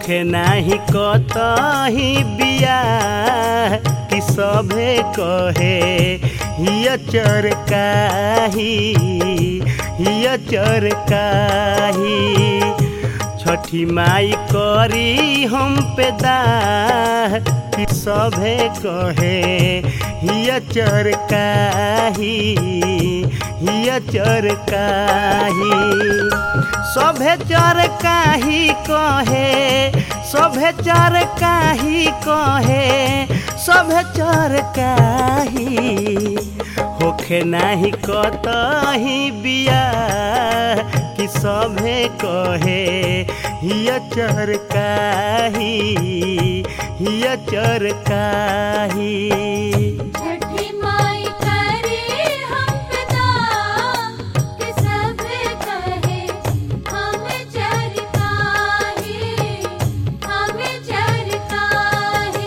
होखे नाही कतही बियाह कि सभे कहे हिय चरकाही हिय चरकाही छठी माई करी हम पे दाह कि सभे कहे हिय चरकाही हिय चरकाही सभे चरकाही कहे सभे चरकाही कहे सभे चरकाही होखे नाही कतही बियाह कि सभे कहे हिय चरकाही हिय चरकाही छठी माई करे हम पिता कि सब कहे हम चरकाहे हम चरकाहे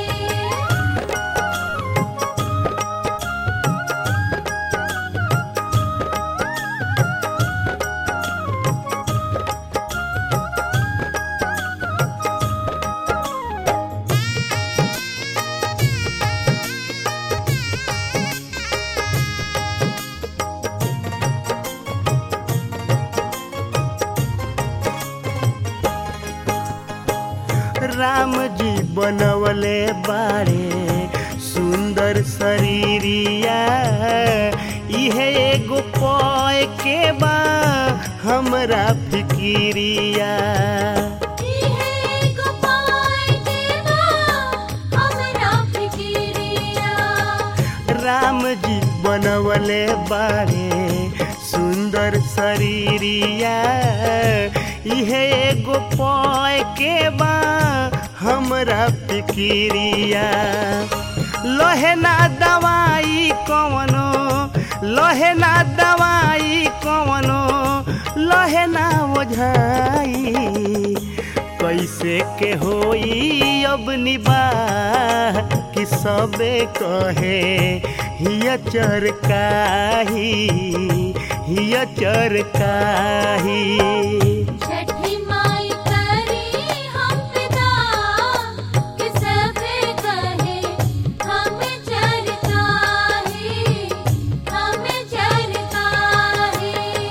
राम जी बनवले बाड़े सुंदर शरीरिया इहे एगो पय के बा हमरा फिकिरिया इहे गोपाल देवा हमरा फिकिरिया राम जी बनवले बाड़े सुंदर शरीरिया इहे एगो पय के बा हमरा फिकिरिया लहे ना दवाई कवनो लहे ना दवाई कवनो लहे ना ओझाई कैसे के होई अब निबाह कि सबे कहे हिय चरकाही हिय चरकाही छठी माई करे हम पिता कि सब कहे हम चरकाहे हम चरकाहे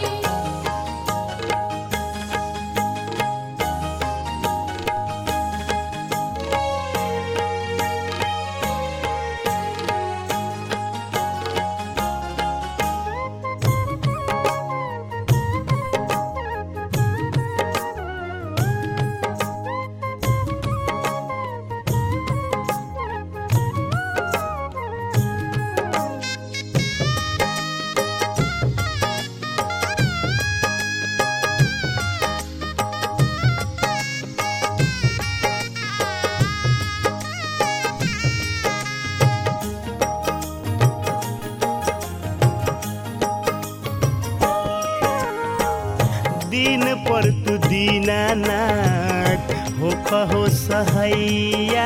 दिन पर तू दीनानाथ हो कहो सहैया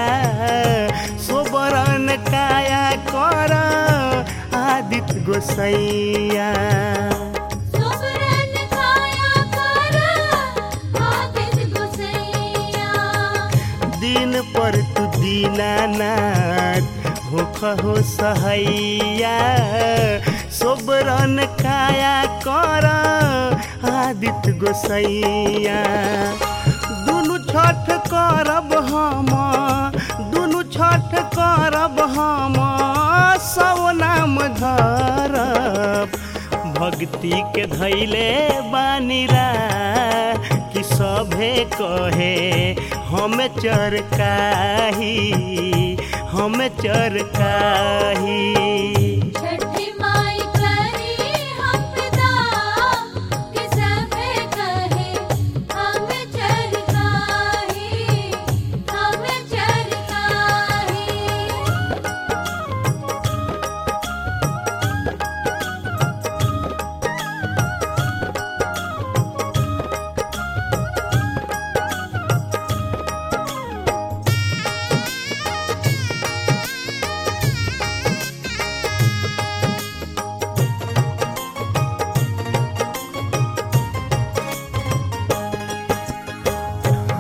सोबरन काया कर आदित्य गोसैया सुबरन खाया कर आदित गोसैया दिन पर तू दीनानाथ हो कहो सहैया सोबरन काया कर आदित्य गोसैया दुनु छठ करब हम दुनु छठ करब हम सब नाम धरब भक्ति के धैले बानीरा कि सभे कहे हम चरकाही हम चरकाही छठी माई करे हम पिता कि सब कहे हम चरकाहे हम चरकाहे छठी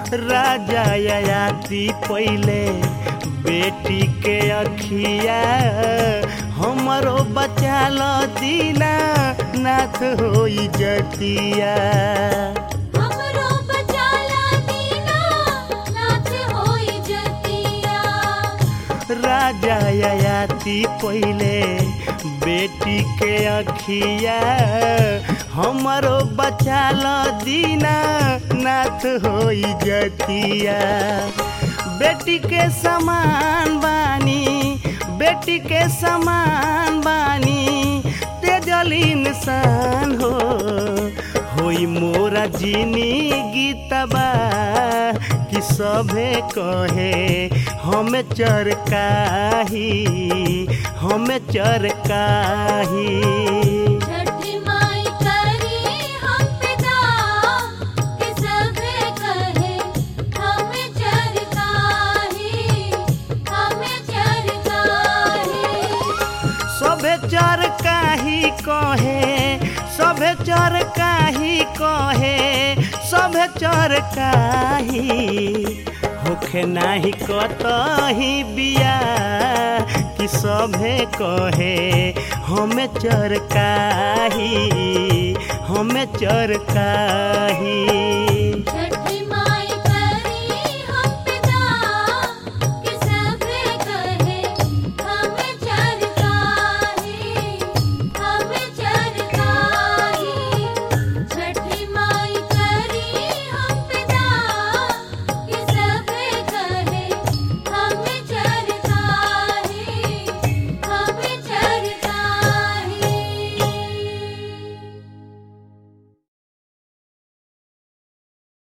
राजा ययाति पहिले बेटी के अखिया हमरो बचा लो दीना नाथ होई जतिया हमरो बचाला दीना नाथ होई जतिया राजा ययाति पहिले बेटी के अखिया हमरो बचा लो दीना नाथ होई जतिया बेटी के समान बानी बेटी के समान बानी तेजल इंसान हो होई मोरा जिनी गीतबा कि सभे कहे हम चरकाही हम चरकाही छठी माई करी हम पिता कि सभे कहे हम चरकाही हम चरकाही सभे चरकाही कहे सभे चरकाही कहे सभे चरकाही होखे नाही कतही बिया कि सभे कहे हम चरकाही हम चरकाही